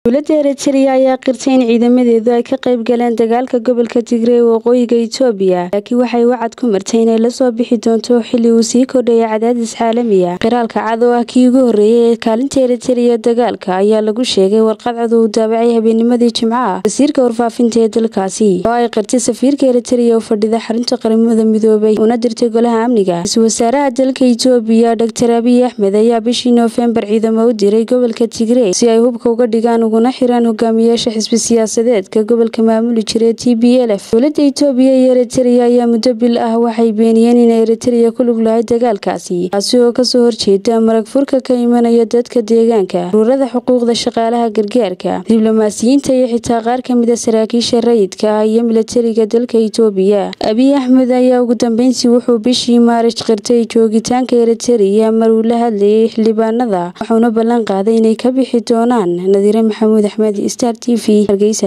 dowladda eritrea ayaa qirtay in ciidamadeedu ay ka qayb galeen dagaalka gobolka tigray ee waqooyiga itoobiya laakiin waxay wacad ku martay inay lasoo bixi doonto xilli uu sii kordhaya cadaadis caalamiya qiraalka cad oo ah kii ugu horreeyay ee kaalinta eritrea dagaalka ayaa lagu sheegay warqad cad uu daabacay habeennimadii jimcaha wasiirka warfaafinta ee dalkaasi oo ay qirtay safiirka eritrea oo fadhida xarunta qaramada midoobay una dirtay golaha amniga ra-iisul wasaaraha dalka itoobiya doctor abiy axmed ayaa bishii noofembar ciidamo u diray gobolka tigrey si ay hubka uga dhigaan uguna xiraan hogaamiyaasha xisbi siyaasadeedka gobolka maamuli jiray t b l f dowladda itoobiya iyo eritrea ayaa muddo bil ah waxay beeniyeen inay eritrea ku lug lahay dagaalkaasi taasi oo kasoo horjeeda marag furka ka imanaya dadka deegaanka ururada xuquuqda shaqaalaha gargaarka diblomaasiyiinta iyo xitaa qaar kamid a saraakiisha rayidka ah iyo milatariga dalka itoobiya abiy axmed ayaa ugu dambeyntii wuxuu bishii maarij qirtay joogitaanka eritrea mar uu la hadlayay xildhibaanada wuxuuna ballan qaaday inay ka bixi doonaan nadiire maxamuud axmed star t v hargeysa